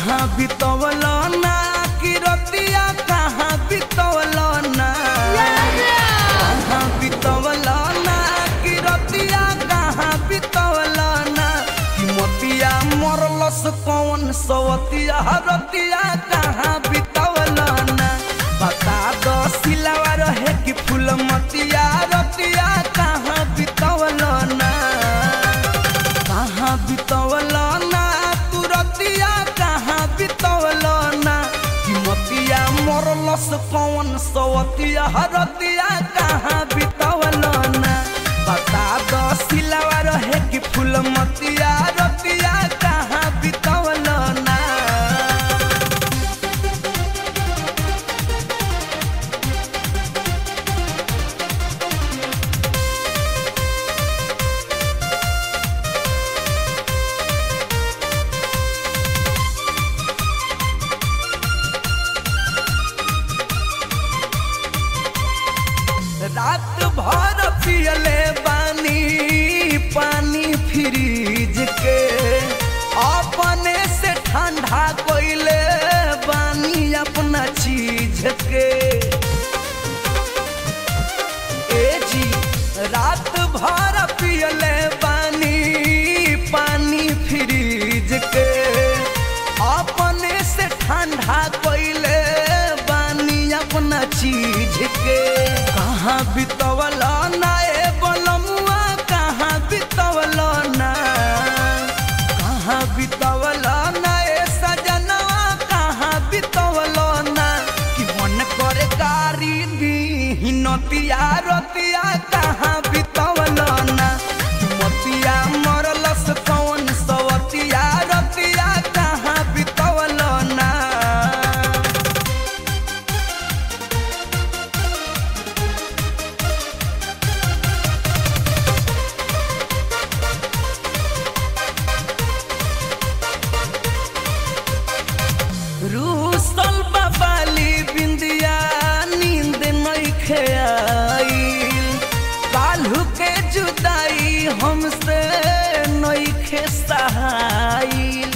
कहाँ बितवल ना कि रतिया कहाँ बितवल ना कहाँ बितवल ना कि रतिया कहाँ बितवल ना कि मोतिया मरलस कौन सवतिया रतिया कहाँ बितवल ना बता दो सिलावा रहे कि फूल मतिया रतिया कहाँ बितवल ना कहाँ बितवल ना तू रतिया कहाँ बितवल ना कि मतिया मरलस कौन सवतिया रतिया कहाँ बितवल ना बता दो सिलावा रहे कि फूल मतिया रतिया कहाँ बितवल ना रात भर पियले बानी पानी फ्रिज के अपने से ठंडा कोइले बानी अपना चीज के ए जी रात भर पियले बानी पानी फ्रिज के अपने से ठंडा कोइले बानी अपना चीज के कहाँ बितवल ना ए बलमुआ कहाँ बितवल ना कहाँ बितवल ना ए सजनवा कहाँ बितवल ना कि मन करे गारी दी नतिया रतिया कहाँ बितवल ना कि मतिया मरलस कौन सवतिया रतिया कहाँ बितवल ना रूसल बाबाली बिंदिया नींद नइखे आइल काल्हू के जुदाई हमसे नइखे सहाइल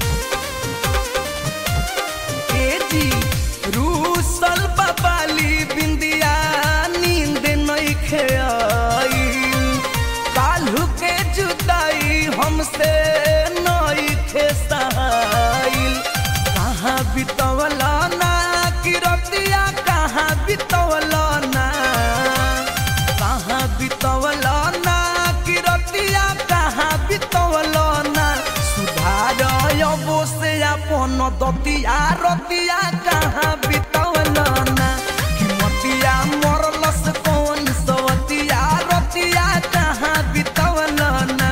ए जी रूसल बाबाली बिंदिया नींद नइखे आइल काल्हू के जुदाई हमसे नइखे सहाइल कहाँ बितवल ना कि रतिया कहाँ बितवल ना कहाँ बितवल ना कि रतिया कहाँ बितवल ना सुधार अबो से अपन दतिया रतिया कहाँ बितवल ना कि मतिया मरलस कौन सवतिया रतिया कहाँ बितवल ना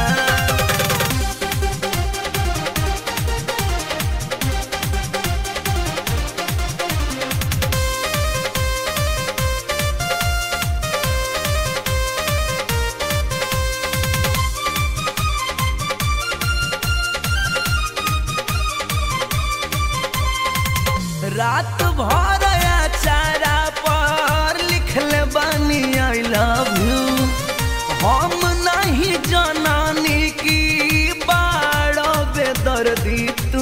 रात भर चारा पर लिखले बानी आई लव यू हम नहीं जनानी की बाड़ो बेदर्दी तू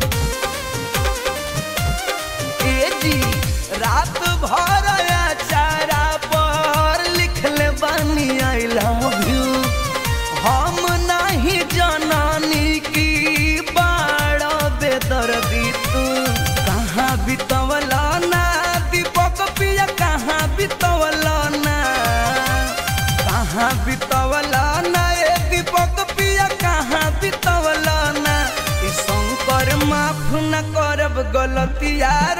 ए जी रात भर चारा पर लिखले बानी आई लव यू हम नहीं जनानी की बाड़ो बेदर्दी तू कहाँ बितवल ना दीपक पिया कहाँ बितवल ना कहाँ बितवल ना ए दीपक पिया कहाँ बितवल ना ई शंकर माफ न करब गलतिया